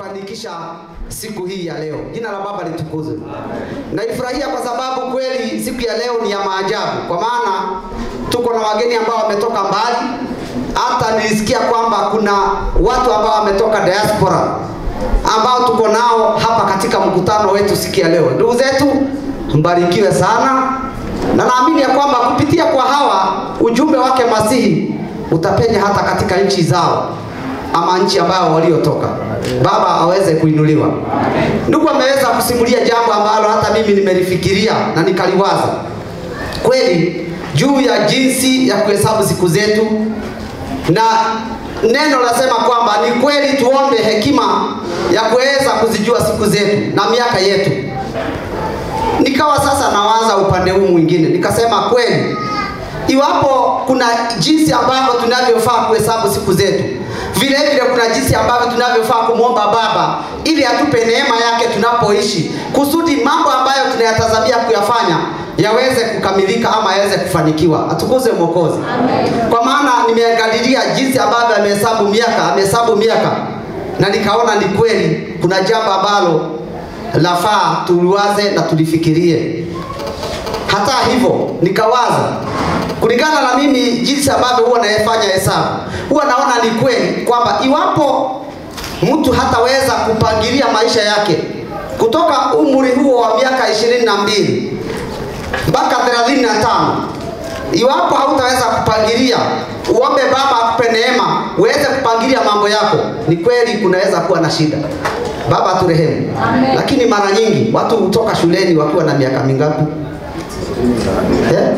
kufanikisha siku hii ya leo. Jina la Baba litukuzwe. Naifurahia kwa sababu kweli siku ya leo ni ya maajabu, kwa maana tuko na wageni ambao wametoka mbali. Hata nilisikia kwamba kuna watu ambao wametoka diaspora ambao tuko nao hapa katika mkutano wetu siku ya leo. Ndugu zetu, mbarikiwe sana, na naamini ya kwamba kupitia kwa hawa ujumbe wake Masihi utapenya hata katika nchi zao ama nchi ambayo waliotoka. Baba aweze kuinuliwa. Ndugu ameweza kusimulia jambo ambalo hata mimi nimelifikiria na nikaliwaza kweli juu ya jinsi ya kuhesabu siku zetu, na neno lasema kwamba ni kweli tuombe hekima ya kuweza kuzijua siku zetu na miaka yetu. Nikawa sasa nawaza upande huu mwingine, nikasema kweli, iwapo kuna jinsi ambavyo tunavyofaa kuhesabu siku zetu, vile vile kuna jinsi ambavyo tunavyofaa kumwomba Baba ili atupe neema yake tunapoishi, kusudi mambo ambayo tunayatazamia kuyafanya yaweze kukamilika ama yaweze kufanikiwa. Atukuze Mwokozi. Kwa maana nimeangalilia jinsi ambavyo amehesabu miaka, amehesabu miaka na nikaona ni kweli kuna jambo ambalo lafaa tuliwaze na tulifikirie. Hata hivyo nikawaza kulingana na mimi jinsi ambavyo huwa nayefanya hesabu, huwa naona ni kweli kwamba iwapo mtu hataweza kupangilia maisha yake kutoka umri huo wa miaka ishirini na mbili mpaka thelathini na tano iwapo hautaweza kupangilia, uombe Baba akupe neema uweze kupangilia mambo yako, ni kweli kunaweza kuwa na shida. Baba turehemu. Lakini mara nyingi watu hutoka shuleni wakiwa na miaka mingapi? Yeah?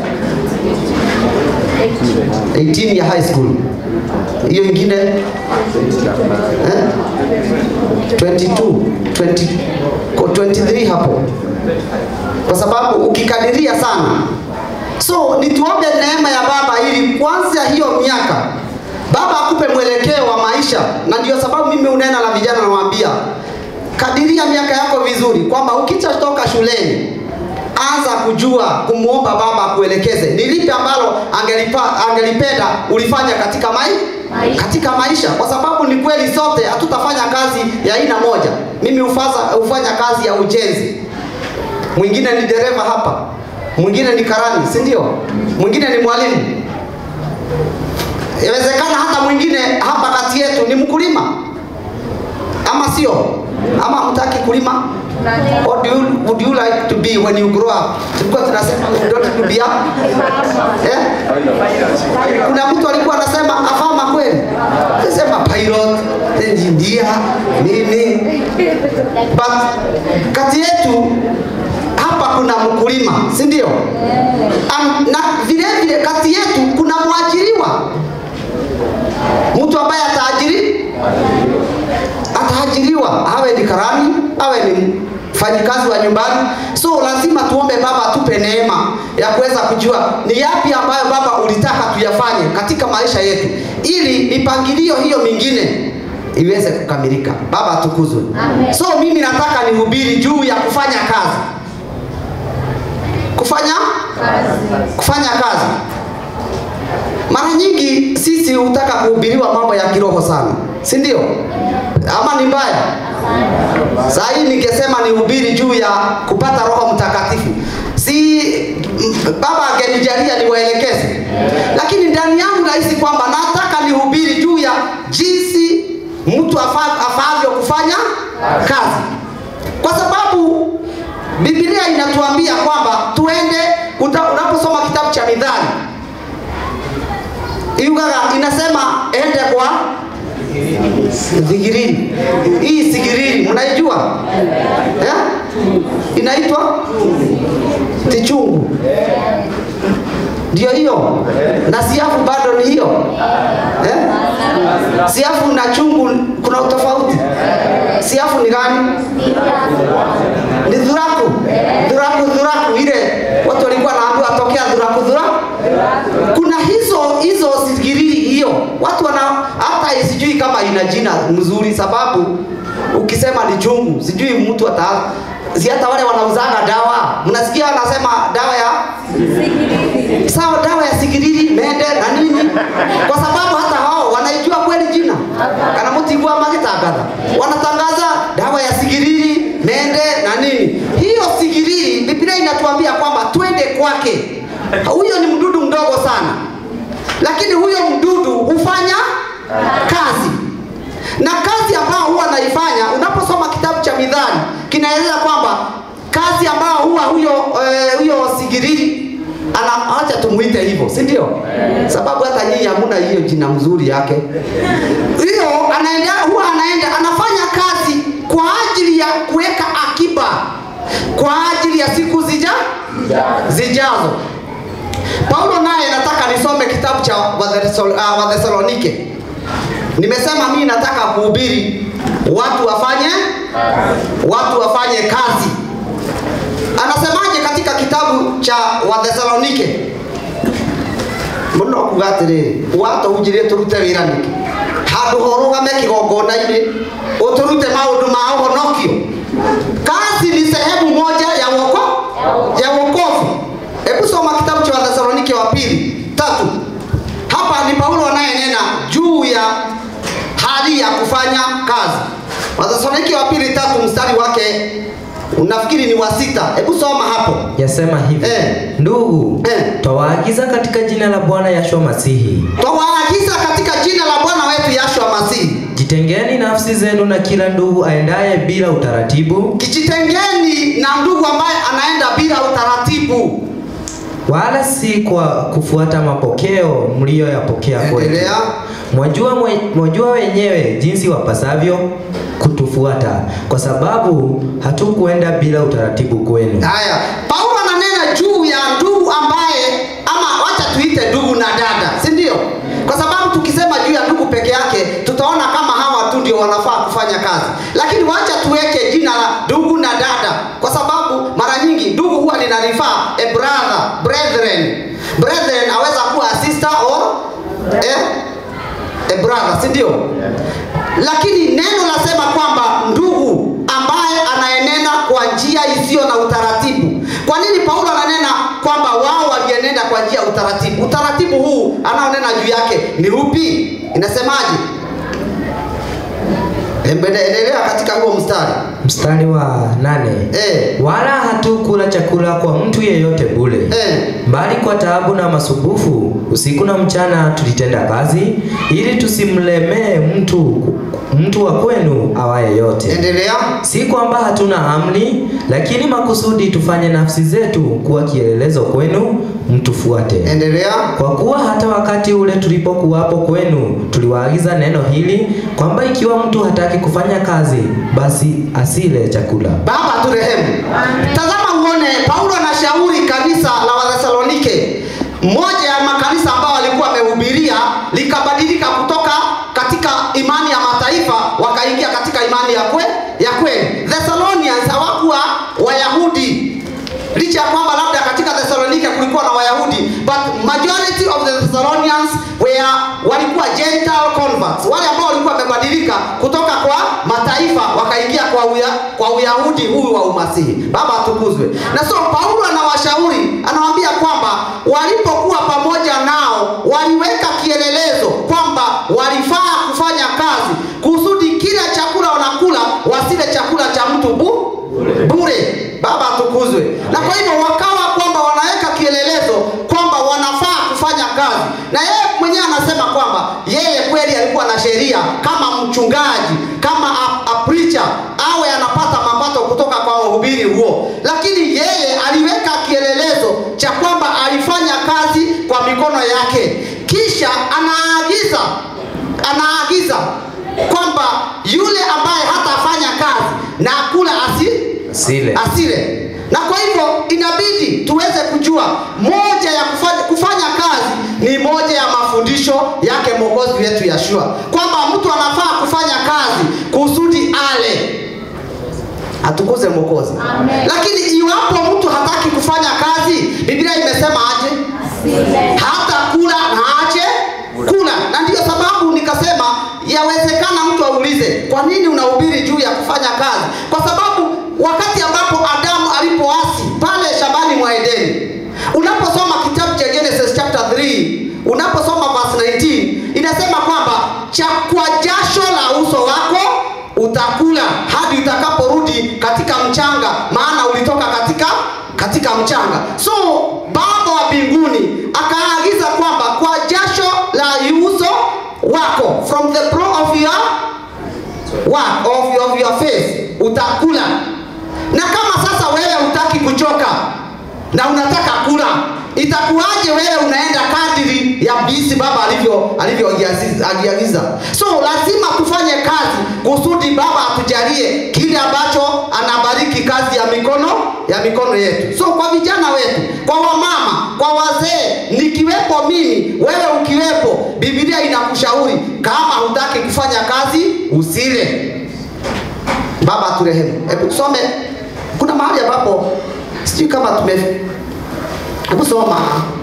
18 ya high school. Hiyo ingine eh? 22, 20, ko 23 hapo, kwa sababu ukikadiria sana. So nituombe neema ya Baba ili kwanza hiyo miaka Baba akupe mwelekeo wa maisha, na ndio sababu mimi unena na vijana nawaambia, kadiria miaka yako vizuri, kwamba ukishatoka shuleni anza kujua kumwomba Baba akuelekeze ni lipi ambalo angelipa, angelipenda ulifanya katika mai, maisha. katika maisha, kwa sababu ni kweli sote hatutafanya kazi ya aina moja. Mimi hufaza, hufanya kazi ya ujenzi, mwingine ni dereva hapa, mwingine ni karani, si ndio? Mwingine ni mwalimu, inawezekana hata mwingine hapa kati yetu ni mkulima, ama sio? Ama hamtaki kulima? What do you, would you like to be when you grow up? Tulikuwa tunasema you don't to be a eh? Kuna mtu alikuwa anasema afama kweli, anasema pilot, engineer, nini, but kati yetu hapa kuna mkulima, si ndio? Na vile vile kati yetu kuna mwajiriwa, mtu ambaye ataajiri ataajiriwa, awe ni karani, awe ni mfanyikazi wa nyumbani. So lazima tuombe Baba atupe neema ya kuweza kujua ni yapi ambayo Baba ulitaka tuyafanye katika maisha yetu, ili mipangilio hiyo mingine iweze kukamilika. Baba atukuzwe. So mimi nataka nihubiri juu ya kufanya kazi, kufanya kazi, kufanya kazi. Mara nyingi sisi hutaka kuhubiriwa mambo ya kiroho sana, si ndio? Ama ni mbaya? Saa hii ningesema nihubiri juu ya kupata Roho Mtakatifu, si Baba angenijalia niwaelekeze, lakini ndani yangu nahisi kwamba nataka nihubiri juu ya jinsi mtu afavyo kufanya kazi, kwa sababu Biblia inatuambia kwamba tuende, unaposoma kitabu cha Mithali Yugaga inasema ende kwa Sigirini. Hii sigirini mnaijua? Eh? Inaitwa tichungu. Ndio hiyo. Na siafu bado ni hiyo. Eh? Siafu na chungu kuna utofauti. Siafu ni gani? Ni dhuraku. Dhuraku dhuraku ile watu walikuwa naambiwa tokea dhuraku dhuraku. Kuna hizo hizo sigiri hiyo. Watu wana hata sijui kama ina jina mzuri sababu ukisema ni chungu sijui mtu ata si hata wale wanauzaga dawa mnasikia wanasema dawa ya sigiriri. Sawa, dawa ya sigiriri mende na nini, kwa sababu hata hao wanaijua kweli jina kana mtu igua magitangatha wanatangaza huyo ni mdudu mdogo sana, lakini huyo mdudu hufanya kazi na kazi ambayo huwa anaifanya. Unaposoma kitabu cha Mithali kinaeleza kwamba kazi ambayo huwa huyo eh, huyo sigiriri ana acha tumuite hivyo, si ndio? Sababu hata nyinyi hamuna hiyo jina mzuri yake. Hiyo anaenda huwa anaenda anafanya kazi kwa ajili ya kuweka akiba kwa ajili ya siku zija zijazo. Paulo naye nataka nisome kitabu cha Wathesalo- ah, Wathesalonike. Nimesema mimi nataka kuhubiri watu wafanye watu wafanye kazi. Anasemaje katika kitabu cha Wathesalonike? muno kuga atiriri watũhunjĩrie tũrute wĩra nĩkĩ handũ horũgame kĩgongona-inĩ ũtũrute maũndũ ma ũhonokio kazi ni sehemu moja ya woko ya wokovu hebu soma kitabu cha wathesalonike wa pili tatu hapa ni paulo anayenena juu ya hali ya kufanya kazi wathesalonike wa pili tatu mstari wake unafikiri ni wa sita hebu soma hapo Yasema hivi Eh. ndugu, Eh. twawaagiza katika jina la Bwana Yashua Masihi, twawaagiza katika jina la bwana wetu yashua masihi jitengeni nafsi zenu na kila ndugu aendaye bila utaratibu, kijitengeni na ndugu ambaye anaenda bila utaratibu wala si kwa kufuata mapokeo mliyoyapokea kwetu. endelea Mwajua, mwe- mwajua wenyewe jinsi wapasavyo kutufuata, kwa sababu hatukuenda bila utaratibu kwenu. haya paulo ananena juu ya ndugu ambaye ama wacha tuite ndugu na dada si ndio kwa sababu tukisema juu ya ndugu peke yake tutaona kama hawa tu ndio wanafaa kufanya kazi lakini wacha tuweke jina la ndugu na dada kwa sababu mara nyingi ndugu huwa linarifaa a brother brethren brethren aweza kuwa a sister or eh, a brother si ndio lakini neno lasema kwamba ndugu ambaye anayenena kwa njia isiyo na utaratibu kwa nini paulo ananena kwamba wao walienenda kwa njia ya utaratibu utaratibu huu anaonena juu yake ni upi inasemaje Embele- endelea katika huo mstari Mstari wa nane eh, wala hatukula chakula kwa mtu yeyote bule eh. bali kwa taabu na masumbufu usiku na mchana tulitenda kazi ili tusimlemee mtu mtu wa kwenu awaye yote endelea si kwamba hatuna amri lakini makusudi tufanye nafsi zetu kuwa kielelezo kwenu mtufuate endelea kwa kuwa hata wakati ule tulipokuwapo kwenu tuliwaagiza neno hili kwamba ikiwa mtu hataki kufanya kazi basi asile chakula baba turehemu tazama uone paulo anashauri kanisa la wathesalonike moja ya makanisa ambayo alikuwa amehubiria likabadilika kutoka katika imani ya mataifa wakaingia katika imani ya kwe, ya kweli thessalonians hawakuwa wayahudi licha ya kwamba labda katika thessalonike kulikuwa na wayahudi but majority of the thessalonians were walikuwa gentile converts wale ambao walikuwa wamebadilika kutoka kwa mataifa wakaingia kwa, uya, kwa uyahudi huyu wa umasihi baba atukuzwe na so paulo anawashauri anawaambia kwamba walipokuwa pamoja nao waliweka kielelezo kwamba walifaa kufanya kazi kusudi kila chakula wanakula wasile chakula cha mtu bu, bure baba atukuzwe na kwa hivyo wakawa kwamba wanaweka kielelezo kwamba wanafaa kufanya kazi na yeye mwenyewe anasema kwamba yeye kweli alikuwa na sheria kama mchungaji kama a, a preacher awe anapata mapato kutoka kwa uhubiri huo lakini yeye aliweka kielelezo cha kwamba alifanya kazi kwa mikono yake kisha anaagiza anaagiza kwamba yule ambaye hatafanya kazi na kula asi Asile. asile na kwa hivyo inabidi tuweze kujua moja ya kufanya, kufanya kazi ni moja ya mafundisho yake mwokozi wetu yashua kwamba mtu anafaa kufanya kazi kusudi ale atukuze mwokozi lakini iwapo mtu hataki kufanya kazi biblia imesema aje hata kula na ache kula na ndiyo sababu nikasema yawezekana mtu aulize kwa nini unahubiri juu ya kufanya kazi kwa sababu wakati ambapo adamu alipoasi pale shambani mwa edeni unaposoma kitabu cha genesis chapter 3 unaposoma verse 19 inasema kwamba cha kwa jasho la uso wako utakula hadi utakaporudi katika mchanga maana ulitoka katika katika mchanga so baba wa mbinguni akaagiza kwamba kwa jasho la uso wako from the brow of your work of your, of your face utakula na kama sasa wewe hutaki kuchoka na unataka kula itakuwaje wewe unaenda kadiri ya bisi baba alivyo alivyoagiagiza so lazima tufanye kazi kusudi baba atujalie kile ambacho anabariki kazi ya mikono ya mikono yetu so kwa vijana wetu kwa wamama kwa wazee nikiwepo mimi wewe ukiwepo biblia inakushauri kama hutaki kufanya kazi usile baba turehemu hebu tusome kuna mahali ambapo sijui kama tume hebu soma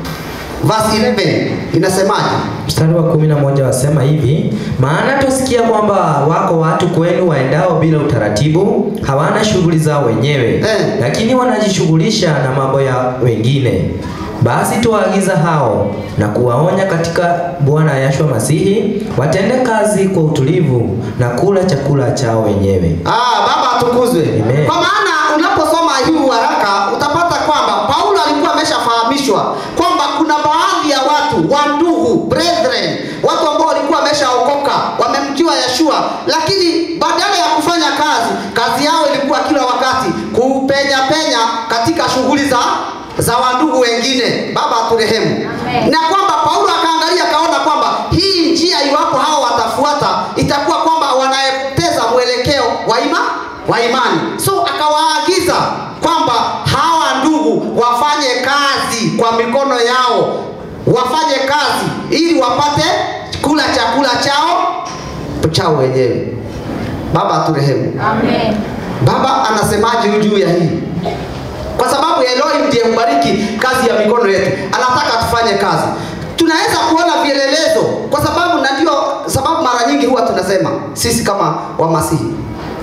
verse 11 inasemaje Mstari wa kumi na moja wasema hivi, maana twasikia kwamba wako watu kwenu waendao bila utaratibu, hawana shughuli zao wenyewe Eh. lakini wanajishughulisha na mambo ya wengine. Basi tuwaagiza hao na kuwaonya katika Bwana Yashua Masihi watende kazi kwa utulivu na kula chakula chao wenyewe. Ah, baba atukuzwe. Amen. Kwa maana unaposoma hii haraka utapata kwamba Paulo alikuwa ameshafahamishwa kwamba kuna baadhi ya watu wa ndugu brethren, watu ambao walikuwa wameshaokoka wamemjua Yeshua, lakini badala ya kufanya kazi, kazi yao ilikuwa kila wakati kupenya penya katika shughuli za za wandugu wengine. Baba aturehemu. Amen. Na kwamba Paulo akaangalia akaona kwamba hii njia iwapo hao watafuata itakuwa kwamba wanapoteza mwelekeo wa ima wa imani. So akawaagiza kwamba hawa ndugu wafanye kazi kwa mikono yao, wafanye kazi ili wapate kula chakula chao chao wenyewe. Baba aturehemu. Amen. Baba anasemaje juu ya hii? Kwa sababu Elohim ndiye hubariki kazi ya mikono yetu, anataka tufanye kazi. Tunaweza kuona vielelezo, kwa sababu na ndio sababu mara nyingi huwa tunasema sisi kama Wamasihi,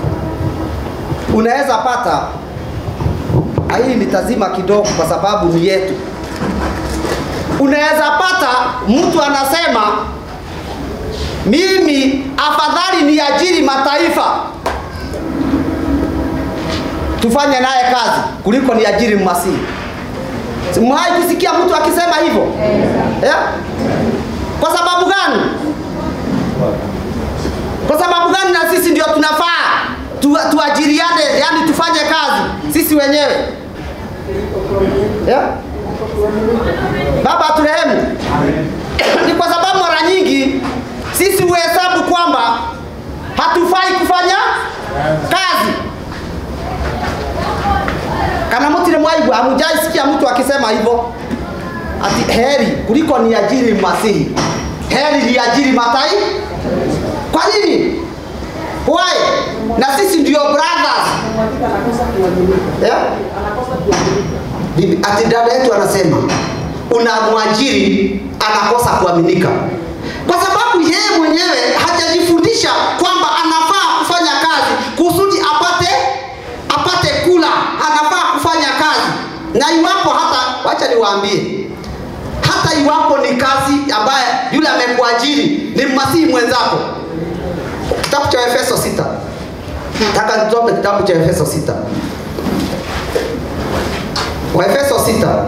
unaweza pata Ah, hii nitazima kidogo kwa sababu ni yetu. Unaweza pata mtu anasema mimi afadhali niajiri mataifa tufanye naye kazi kuliko niajiri mmasihi. Mwahi kusikia mtu akisema hivyo yeah? Kwa sababu gani? Kwa sababu gani? Na sisi ndio tunafaa tu, tuajiriane, yani tufanye kazi sisi wenyewe yeah? Baba turehemu. Ni kwa sababu mara nyingi sisi huhesabu kwamba hatufai kufanya kazi kana mutire mwaigu amujai sikia mtu akisema hivyo ati heri kuliko ni ajiri masihi heri ni ajiri matai kwa nini why na sisi ndio brothers yeah? Bibi- ati dada yetu anasema unamwajiri anakosa kuaminika kwa sababu yeye mwenyewe hajajifundisha kwamba anafaa kufanya kazi kusudi apate apate kula anafaa kufanya kazi na iwapo hata wacha niwaambie hata iwapo ni kazi ambaye yule amekuajiri ni mmasihi mwenzako kitabu cha efeso 6 taka nisome kitabu cha efeso 6 waefeso 6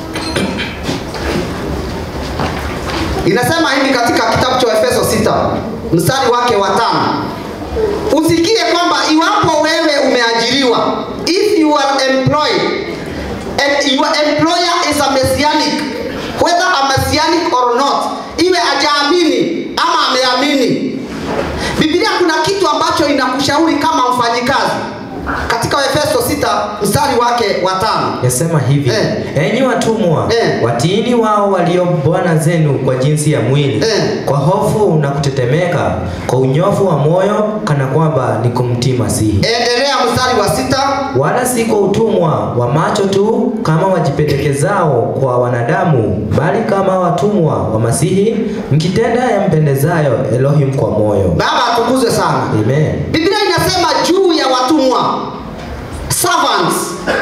inasema hivi katika kitabu cha efeso 6 mstari wake wa tano usikie kwamba iwapo wewe umeajiriwa if you are employed and your employer is a messianic whether a messianic or not iwe ajaamini ama ameamini biblia kuna kitu ambacho inakushauri kama mfanyikazi katika efeso 6 mstari wake wa tano Yasema hivi Eh. enyi watumwa Eh. watiini wao walio bwana zenu kwa jinsi ya mwili Eh. kwa hofu na kutetemeka kwa unyofu wa moyo kana kwamba ni kumtii Masihi endelea mstari wa sita wala si kwa utumwa wa macho tu kama wajipendekezao kwa wanadamu bali kama watumwa wa Masihi mkitenda yampendezayo Elohim kwa moyo baba atukuzwe sana Amen. biblia inasema juu ya watumwa servants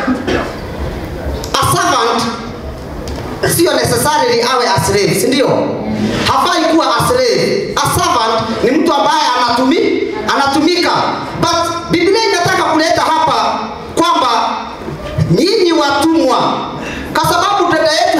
a servant sio necessarily awe a slave si ndio hafai kuwa a slave a servant ni mtu ambaye anatumi, anatumika but biblia inataka kuleta hapa kwamba nyinyi watumwa kwa sababu dada yetu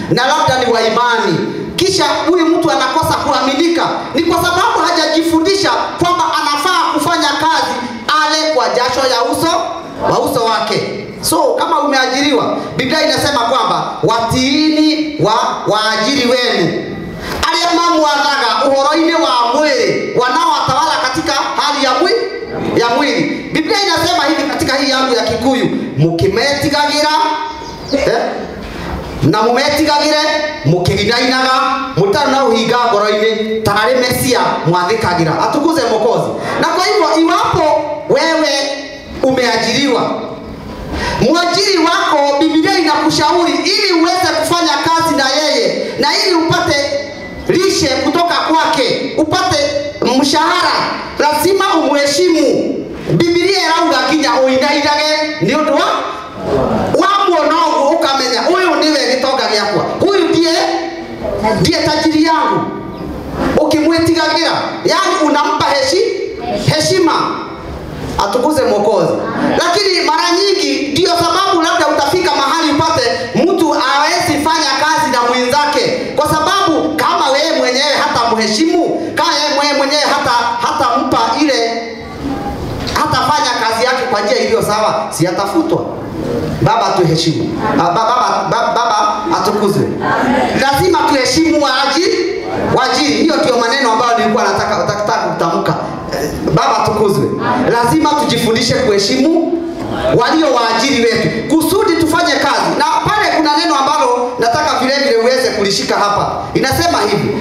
na labda ni wa imani, kisha huyu mtu anakosa kuaminika, ni kwa sababu hajajifundisha kwamba anafaa kufanya kazi ale kwa jasho ya uso wa uso wake. So kama umeajiriwa, Biblia inasema kwamba watiini wa waajiri wenu arĩa mamwathaga ũhoro-inĩ wa mwĩrĩ wanaowatawala katika hali ya mwili ya mwili. Biblia inasema hivi katika hii yangu ya Kikuyu, mukimetigagĩra eh? na mumetigagĩre mukiginainaga mutarĩ na ũhinga ngoro-inĩ tarĩ mesia mwathĩkagĩra atukuze Mwokozi. Na kwa hivyo iwapo wewe umeajiriwa mwajiri wako Biblia inakushauri ili uweze kufanya kazi na yeye na ili upate lishe kutoka kwake, upate mshahara, lazima umheshimu. Biblia irauga nginya uinainage ni undu wa wamuona ũguo ukamenya uyu niwe gĩtonga gĩakwa, huyu ndiye ndiye tajiri yangu. Ukimwĩtigagĩra, yani unampa heshi, heshima atukuze Mwokozi. Lakini mara nyingi ndio sababu labda utafika mahali upate mtu hawezi fanya kazi na mwenzake, kwa sababu kama wewe mwenyewe hata mheshimu, kama yeye mwenyewe hata hata mpa ile hatafanya kazi yake kwa njia iliyo sawa, si atafutwa. Baba tuheshimu. Ah, Baba, baba, baba, baba atukuzwe. Lazima tuheshimu waajiri wajiri. Hiyo ndio maneno ambayo nilikuwa nataka nataka kutamka. Eh, Baba atukuzwe. Lazima tujifundishe kuheshimu walio waajiri wetu kusudi tufanye kazi. Na pale kuna neno ambalo nataka vile vile uweze kulishika hapa. Inasema hivi: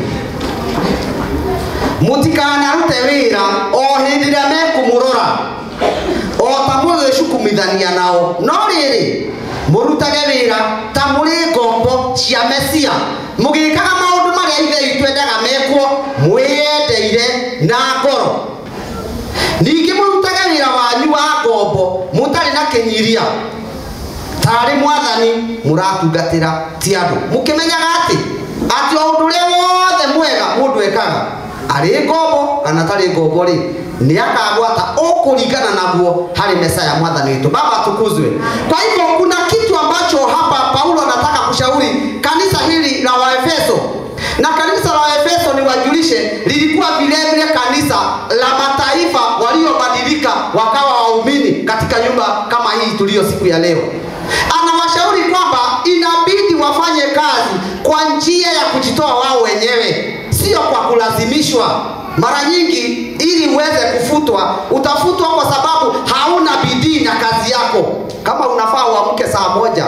mutikanarute wira o hindi ĩrĩa mekumũrora o ta mũgĩcukumithania nao no rĩrĩ mũrutage wĩra ta mũrĩ ngombo cia mesia mũgĩkaga maũndũ marĩa ithe witũ endaga mekwo mwĩyendeire na ngoro ningĩ mũrutage wĩra wanyu wa ngombo mũtarĩ na kĩnyiria tarĩ mwathani mũratungatĩra ti andũ mũkĩmenyaga atĩ atĩ o ũndũ ũrĩa wothe mwega mũndũ ekaga arĩ ngombo kana tarĩ ngombo rĩ nĩ akagwata ũkũringana naguo harĩ mesa ya mwathani wetu baba tukuzwe kwa hivyo kuna kitu ambacho hapa paulo anataka kushauri kanisa hili la waefeso na kanisa la waefeso ni wajulishe lilikuwa vile vile kanisa la mataifa waliobadilika wakawa waumini katika nyumba kama hii tuliyo siku ya leo anawashauri kwamba inabidi wafanye kazi kwa njia ya kujitoa wao wenyewe sio kwa kulazimishwa mara nyingi ili uweze kufutwa utafutwa kwa sababu hauna bidii na kazi yako kama unafaa uamke saa moja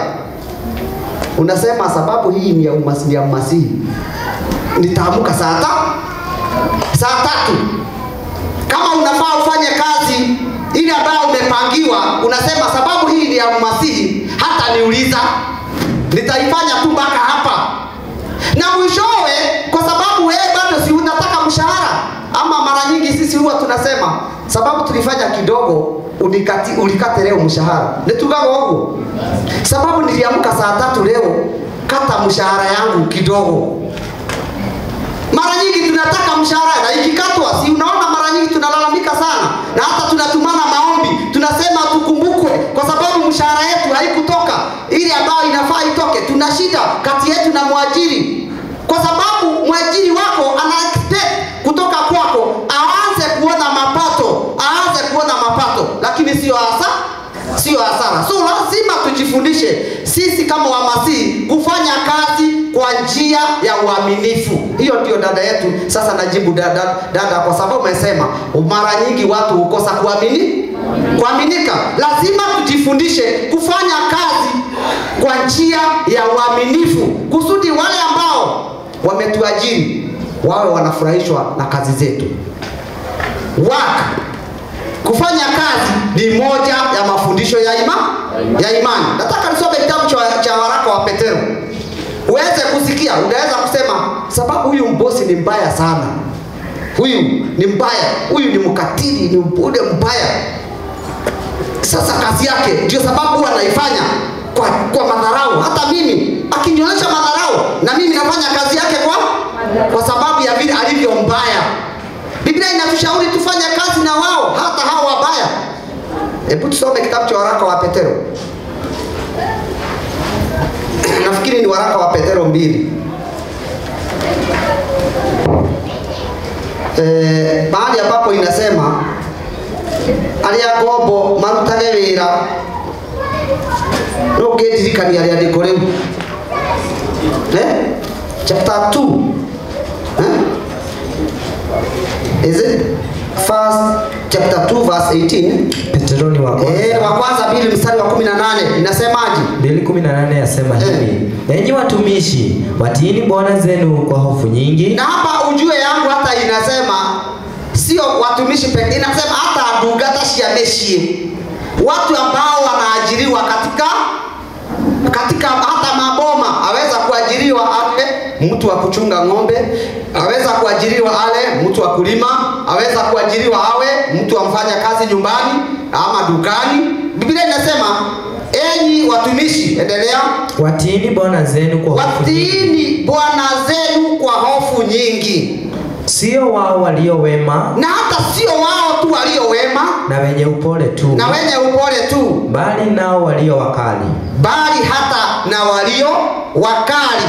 unasema sababu hii ni ya umasi- ni ya umasihi nitaamka saa ta saa tatu kama unafaa ufanye kazi ile ambayo umepangiwa unasema sababu hii ni ya umasihi hata niuliza nitaifanya tu mpaka hapa na mwishowe kwa sababu wewe bado si unataka mshahara ama mara nyingi sisi huwa tunasema sababu tulifanya kidogo ulikati, ulikate leo mshahara nitugaga ũguo sababu niliamka saa tatu leo kata mshahara yangu kidogo mara nyingi tunataka mshahara na ikikatwa si unaona mara nyingi tunalalamika sana na hata tunatumana maombi tunasema tukumbukwe kwa sababu mshahara yetu haikutoka ile ambayo inafaa itoke tuna shida kati yetu na mwajiri kwa sababu mwajiri wako ana expect kutoka kwako aanze kuona mapato aanze kuona mapato lakini sio hasa sio hasara so lazima tujifundishe sisi kama wamasihi kufanya kazi kwa njia ya uaminifu hiyo ndio dada yetu sasa najibu dada, dada kwa sababu umesema mara nyingi watu hukosa kuamini kuaminika lazima tujifundishe kufanya kazi kwa njia ya uaminifu kusudi wale ambao wametuajiri wawe wanafurahishwa na kazi zetu work kufanya kazi ni moja ya mafundisho ya ima, ya imani nataka nisome kitabu cha, cha waraka wa petero uweze kusikia unaweza kusema sababu huyu mbosi ni mbaya sana huyu ni mbaya huyu ni mkatili ni ule mbaya sasa kazi yake ndio sababu huwa anaifanya kwa, kwa madharau hata mimi akinionyesha madharau na mimi nafanya kazi yake kwa kwa sababu ya vile alivyo mbaya biblia inatushauri tufanye kazi na wao hata hao wabaya hebu tusome kitabu cha waraka wa petero nafikiri ni waraka wa Petero mbili eh, mahali ambapo inasema aria ngombo marutage wira no ngiririkania rĩandĩko rĩu eh? chapter 2 eh? is it first chapter 2 verse 18 Petroni wa kwanza eh, wa kwanza mbili mstari wa 18 inasemaje 2:18 yasema hivi, enyi watumishi watiini bwana zenu kwa hofu nyingi, na hapa ujue yangu hata inasema sio watumishi pekee, inasema hata ndungata cia mĩciĩ, watu ambao wanaajiriwa katika katika hata maboma, aweza kuajiriwa ale mtu wa kuchunga ng'ombe, aweza kuajiriwa ale mtu wa kulima, aweza kuajiriwa awe mtu wa mfanya kazi nyumbani ama dukani. Biblia inasema enyi watumishi, endelea watiini bwana zenu kwa hofu nyingi, watiini bwana zenu kwa hofu nyingi, sio wao walio wema na hata sio wao tu walio wema na wenye upole tu, na wenye upole tu, bali nao walio wakali. bali hata na walio wakali.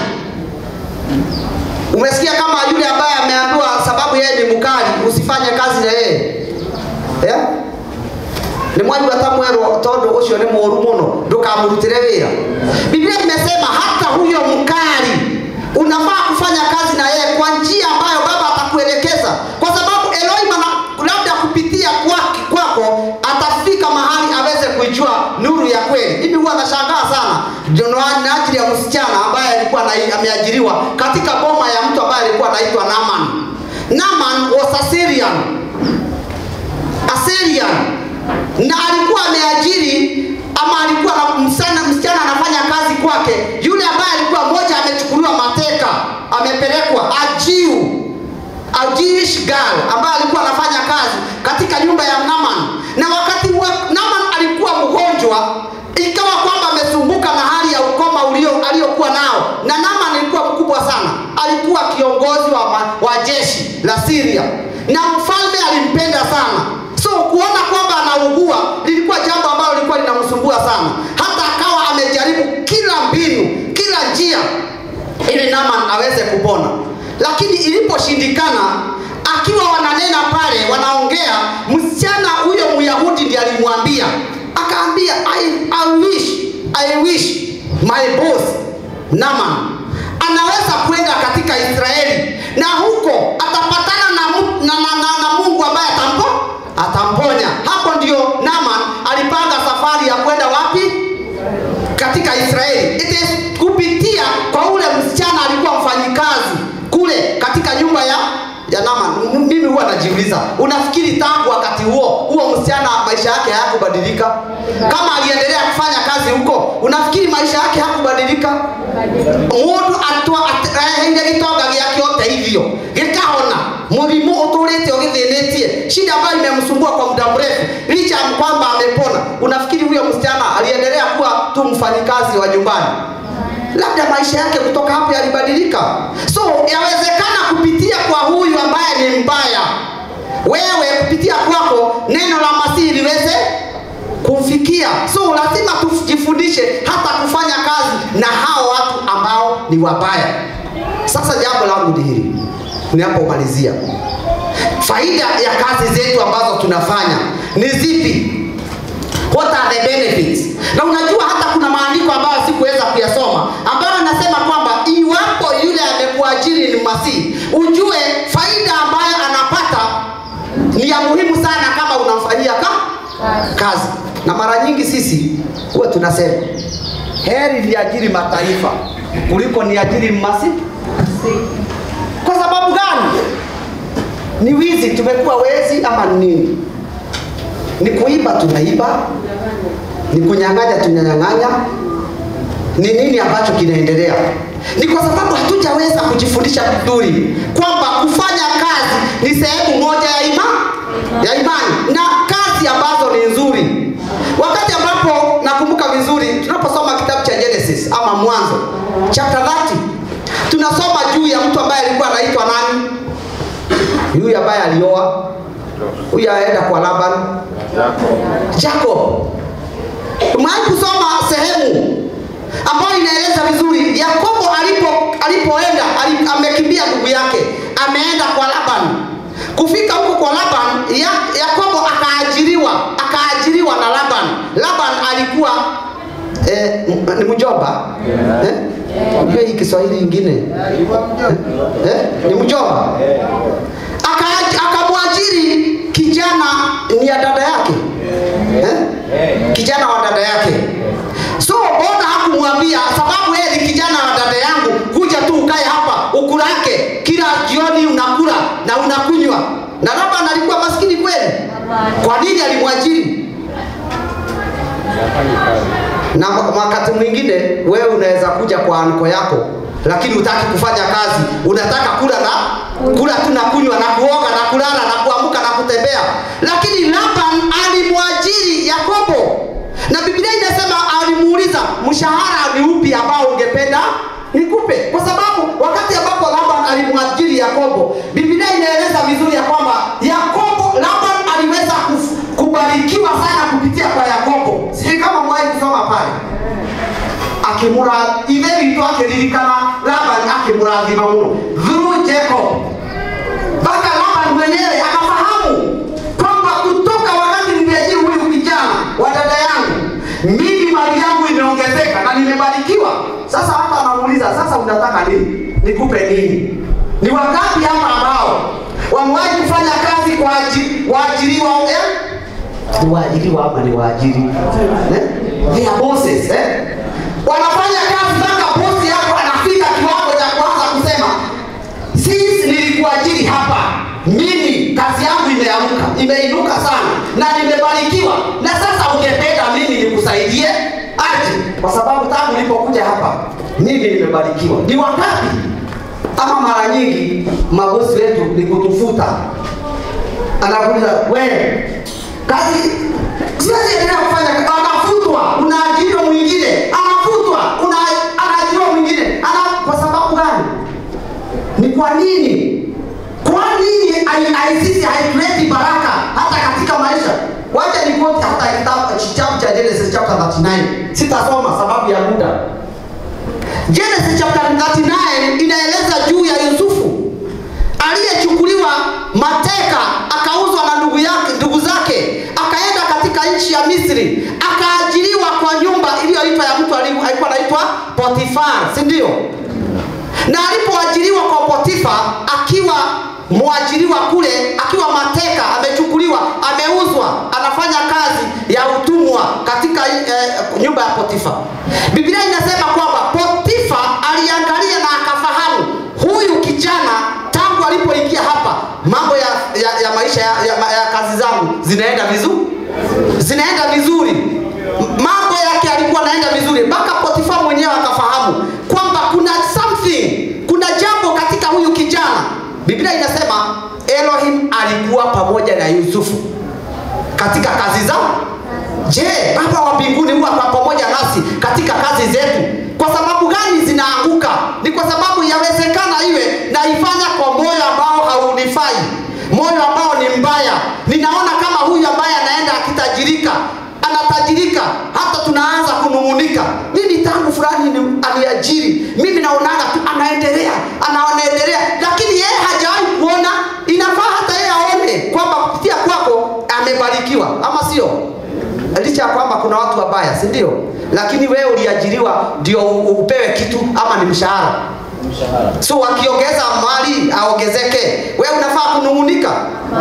Umesikia kama yule ambaye ameambiwa sababu yeye ni mkali, usifanye kazi na yeye yeah? nä mwaigua ta mwerwo tondå å cio nä må ru må no ndå kamå rutire wä ra biblia imesema hata huyo mkali unafaa kufanya kazi na yeye kwa njia ambayo baba atakuelekeza kwa sababu elohim ana- labda kupitia kwake kwako atafika mahali aweze kuijua nuru ya kweli mimi huwa nashangaa sana Jono- na ajili ya msichana ambaye alikuwa na- ameajiriwa katika boma ya mtu ambaye alikuwa anaitwa naman naman was a Syrian Assyrian na alikuwa ameajiri ama alikuwa na msichana msichana anafanya kazi kwake. Yule ambaye alikuwa mmoja amechukuliwa mateka, amepelekwa ajiu a Jewish girl ambaye alikuwa anafanya kazi katika nyumba ya Naaman, na wakati wa Naaman alikuwa mgonjwa, ikawa kwamba amesumbuka na hali ya ukoma ulio aliyokuwa nao, na Naaman alikuwa mkubwa sana, alikuwa kiongozi wa, ma, wa jeshi la Syria, na mfalme alimpenda sana so kuona kwamba anaugua lilikuwa jambo ambalo lilikuwa linamsumbua sana hata akawa amejaribu kila mbinu kila njia ili Naaman aweze kupona lakini iliposhindikana akiwa wananena pale wanaongea msichana huyo myahudi ndiye alimwambia akaambia I, I wish I wish my boss Naaman anaweza kwenda katika Israeli na huko atapatana na, mu- na, na, na, na Mungu ambaye atampo atamponya. Hapo ndio Naaman alipanga safari ya kwenda wapi? Katika Israeli. It is kupitia kwa ule msichana alikuwa mfanyikazi kule katika nyumba ya ya Naaman. M- Mimi huwa najiuliza, unafikiri tangu wakati huo huo msichana maisha yake hayakubadilika? Kama aliendelea kufanya kazi huko, unafikiri maisha yake hakubadilika? mundu aheire gitonga giake ũteithio gĩkahona mũrimũ ũtũrĩte ũgĩthĩnĩtie shida ambayo imemsumbua kwa muda mrefu licha ya kwamba amepona unafikiri huyo msichana aliendelea kuwa tu mfanyikazi wa nyumbani labda maisha yake kutoka hapo yalibadilika so yawezekana kupitia kwa huyu ambaye ni mbaya wewe kupitia kwako neno la masihi liweze kumfikia so lazima tujifundishe hata kufanya kazi na hao watu ambao ni wabaya sasa jambo langu ni hili ninapomalizia faida ya kazi zetu ambazo tunafanya ni zipi what are the benefits na unajua hata kuna maandiko ambayo sikuweza kuyasoma ambayo anasema kwamba iwapo yule amekuajiri ni masihi ujue faida ambayo anapata ni ya muhimu sana kama unamfanyia ka kazi na mara nyingi sisi huwa tunasema heri niajiri mataifa kuliko niajiri mmasi kwa sababu gani ni wizi tumekuwa wezi ama ni nini ni kuiba tunaiba ni kunyang'anya tunanyang'anya ni nini ambacho kinaendelea ni kwa sababu hatujaweza kujifundisha vizuri kwamba kufanya kazi ni sehemu moja ya ima ya imani na kazi ambazo ni nzuri wakati ambapo nakumbuka vizuri tunaposoma kitabu cha genesis ama mwanzo chapter 30 tunasoma juu ya mtu ambaye alikuwa anaitwa nani huyu ambaye alioa huyu aenda kwa laban jacob Umewahi kusoma sehemu ambayo inaeleza vizuri Yakobo alipo alipoenda ali, amekimbia ndugu yake, ameenda kwa Laban. Kufika huko kwa Laban, ya, Yakobo akaajiriwa akaajiriwa na Laban. Laban alikuwa eh, m- ni mjomba eh? Unajua hii Kiswahili ingine eh? ni mjomba Aka- akamwajiri kijana ni ya dada yake eh? kijana wa dada yake so bona hakumwambia sababu yeye ni kijana wa dada yangu kuja tu ukae hapa ukulake kila jioni unakula na unakunywa na Laban alikuwa maskini kweli kwa nini alimwajiri na wakati mwingine wewe unaweza kuja kwa anko yako lakini utaki kufanya kazi unataka kula na kula tu na kunywa na kuoga na kulala na kuamka na kutembea lakini Laban alimwajiri Yakobo na Biblia inasema alimuuliza mshahara ni upi ambao ungependa nikupe kwa sababu wakati ambapo Laban alimwajiri Yakobo Biblia inaeleza vizuri ya kwamba Yakobo Laban aliweza kuf- kubarikiwa sana kupitia kwa Yakobo sijui kama mwahi kusoma pale akimura ithe witũ akĩririkana Laban akĩmũrathima mũno through Jacob mpaka Laban mwenyewe akafahamu kwamba kutoka wakati nimeajiri huyu kijana wa dada yangu mimi mali yangu imeongezeka na nimebarikiwa. Sasa hata anamuuliza sasa, unataka nini? Nikupe nini? Ni wangapi hapa ambao wamewahi kufanya kazi kwa aji- waajiriwa eh? ni waajiriwa ama ni waajiri eh? They are bosses eh? wanafanya kazi mpaka bosi yako anafika kiwango cha kuanza kusema sisi nilikuajiri hapa mimi kazi yangu imeamka imeinuka sana na nimebarikiwa na sasa ungependa mimi nikusaidie aje kwa sababu tangu nilipokuja hapa mimi nimebarikiwa ni wangapi ama mara nyingi mabosi wetu ni kutufuta anakuuliza wewe kazi siwezi endelea kufanya anafutwa unaajiriwa mwingine anafutwa una anaajiriwa mwingine ana kwa sababu gani ni kwa nini kwa nini hai- ICC haituleti baraka hata katika maisha wacha nikoti hata kitabu kitabu cha Genesis chapter 39 sitasoma sababu ya muda Genesis chapter 39 inaeleza juu ya Yusufu aliyechukuliwa mateka akauzwa na ndugu yake ndugu zake akaenda katika nchi ya Misri akaajiriwa kwa nyumba iliyoitwa ya mtu ali- alikuwa anaitwa Potifar si ndio na alipoajiriwa kwa Potifa akiwa mwajiriwa kule akiwa mateka amechukuliwa ameuzwa anafanya kazi ya utumwa katika eh, nyumba ya Potifa Biblia inasema kwamba Potifa aliangalia na akafahamu huyu kijana tangu alipoingia hapa mambo ya, ya, ya maisha ya, ya, ya kazi zangu zinaenda vizuri zinaenda vizuri M- mambo yake alikuwa anaenda vizuri mpaka Potifa mwenyewe akafahamu kwamba kuna something kuna jambo katika huyu kijana Biblia inasema Elohim alikuwa pamoja na Yusufu katika kazi zao je baba wa mbinguni huwa kwa pamoja nasi katika kazi zetu kwa sababu gani zinaanguka ni kwa sababu yawezekana iwe naifanya kwa moyo ambao haunifai moyo ambao ni mbaya ninaona kama huyu ambaye anaenda akitajirika anatajirika hata tunaanza kunung'unika mimi tangu fulani ni- aliajiri mimi naonaga tu anaendelea anaendelea lakini yeye hajawahi kuona inafaa hata yeye aone kwamba kupitia kwako amebarikiwa ama sio licha ya kwamba kuna watu wabaya si ndio lakini wewe uliajiriwa ndio u- upewe kitu ama ni mshahara so wakiongeza mali aongezeke wewe unafaa kunung'unika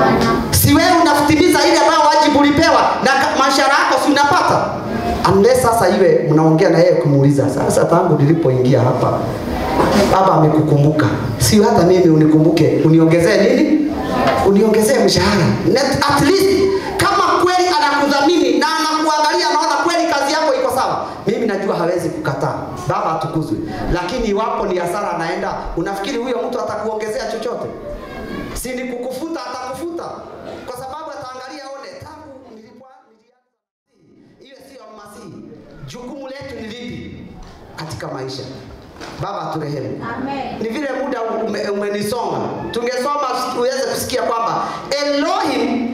si wewe unatimiza ile ambayo wajibu ulipewa na ka- mashahara yako si unapata unless sasa iwe mnaongea na yeye kumuuliza sasa tangu nilipoingia hapa baba amekukumbuka si hata mimi unikumbuke uniongezee nini uniongezee mshahara Net- at least kama kweli anakudhamini na anakuangalia anaona kweli kazi yako iko sawa mimi najua hawezi kukataa baba atukuzwe lakini iwapo ni hasara anaenda unafikiri huyo mtu atakuongezea chochote si ni kukufuta atakufuta kwa sababu ataangalia one tangu nilipo nilianza iwe sio masihi jukumu letu ni lipi katika maisha baba turehemu Amen. ni vile muda ume- umenisonga tungesoma uweze kusikia kwamba Elohim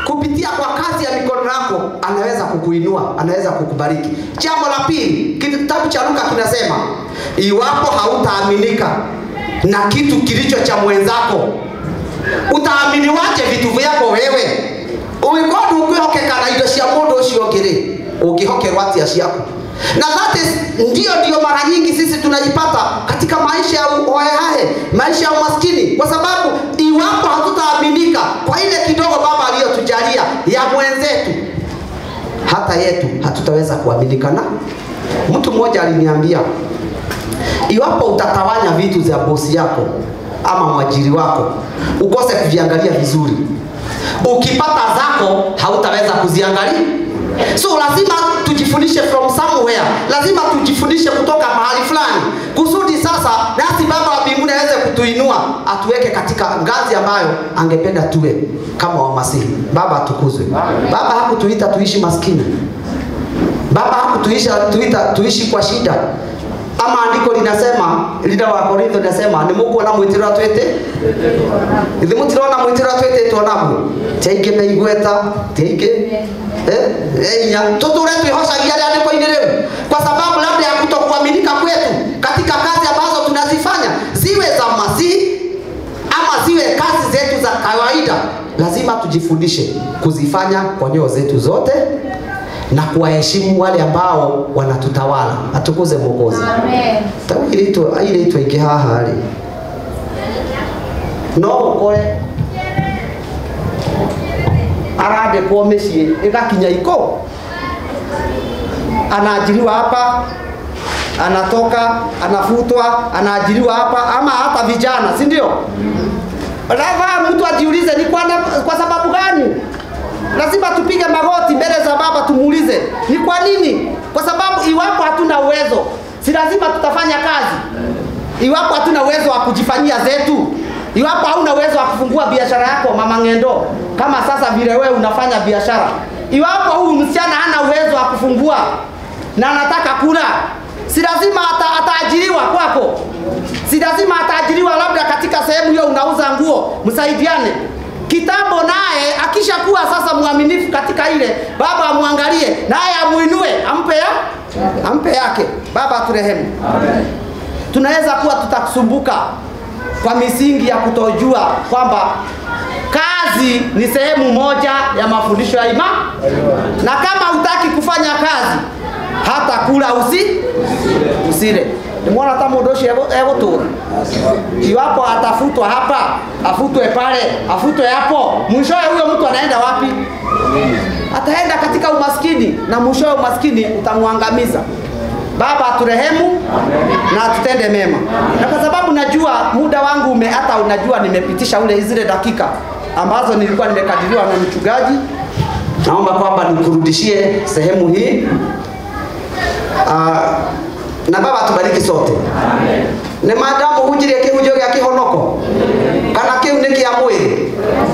kupitia kwa kazi ya mikono yako anaweza kukuinua anaweza kukubariki jambo la pili kitabu cha luka kinasema iwapo hautaaminika na kitu kilicho cha mwenzako utaaminiwaje vitu vyako wewe ugikorwo ukwihokeka na indo cia mundu ucio ungi ri ungihokerwo atia ciaku na that is ndio ndio mara nyingi sisi tunajipata katika maisha ya uhoehahe maisha ya umaskini kwa sababu iwapo hatutaaminika kwa ile kidogo baba aliyotujalia ya mwenzetu hata yetu hatutaweza kuaminika na mtu mmoja aliniambia iwapo utatawanya vitu vya bosi yako ama mwajiri wako ukose kuviangalia vizuri ukipata zako hautaweza kuziangalia so lazima tujifundishe from somewhere lazima tujifundishe kutoka mahali fulani kusudi sasa nasi baba wa mbinguni aweze kutuinua atuweke katika ngazi ambayo angependa tuwe kama wamasihi baba atukuzwe baba hakutuita tuishi maskini baba hakutuisha tuita tuishi kwa shida ama andiko linasema lina wa korintho linasema nimukuona mwitiro twete ithi mutirona mwitiro twetetwo naguo tiaingĩ na igweta tiaingĩ eh, inya tuture twihocagia rĩandĩko-inĩ rĩu kwa sababu labda ya kutokuaminika kwetu katika kazi ambazo tunazifanya ziwe za masihi ama ziwe kazi zetu za kawaida lazima tujifundishe kuzifanya kwa nyoyo zetu zote na kuwaheshimu wale ambao wanatutawala atukuze mwokozi tau ile twaingĩ haha rĩ no ũkore arandĩkwo mĩciĩ ĩgakinya iko anaajiriwa hapa anatoka anafutwa anaajiriwa hapa ama hata vijana si ndio lazima mtu ajiulize ni kwa, kwa sababu gani lazima tupige magoti mbele za baba tumuulize ni kwa nini kwa sababu iwapo hatuna uwezo si lazima tutafanya kazi iwapo hatuna uwezo wa kujifanyia zetu iwapo hauna uwezo wa kufungua biashara yako mama ngendo kama sasa vile wewe unafanya biashara iwapo huyu msichana hana uwezo wa kufungua na anataka kula si lazima ata, ataajiriwa kwako si lazima ataajiriwa labda katika sehemu hiyo unauza nguo msaidiane kitambo naye akishakuwa sasa mwaminifu katika ile baba amwangalie naye amuinue ampe ya ampe yake baba aturehemu tunaweza kuwa tutakusumbuka kwa misingi ya kutojua kwamba kazi ni sehemu moja ya mafundisho ya ima na kama hutaki kufanya kazi hata kula usi usile nimwona hata mundu ucio egũtũra iwapo atafutwa hapa afutwe pale afutwe hapo mwishowe huyo mtu anaenda wapi ataenda katika umaskini na mwishowe umaskini utamwangamiza baba aturehemu na atutende mema na kwa sababu najua muda wangu ume hata unajua nimepitisha ule zile dakika ambazo nilikuwa nimekadiriwa na mchungaji naomba kwamba nikurudishie sehemu hii uh, na baba atubariki sote nä madamu hunjirie kä hunjio gä a kä honoko kana kä u nä kä a mwä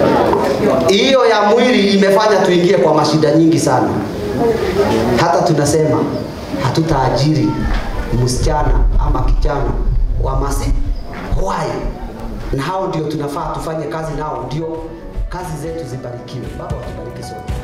hiyo ya mwili imefanya tuingie kwa mashida nyingi sana hata tunasema hatutaajiri msichana ama kijana wa masi why na hao ndio tunafaa tufanye kazi nao ndio kazi zetu zibarikiwe baba watubariki sote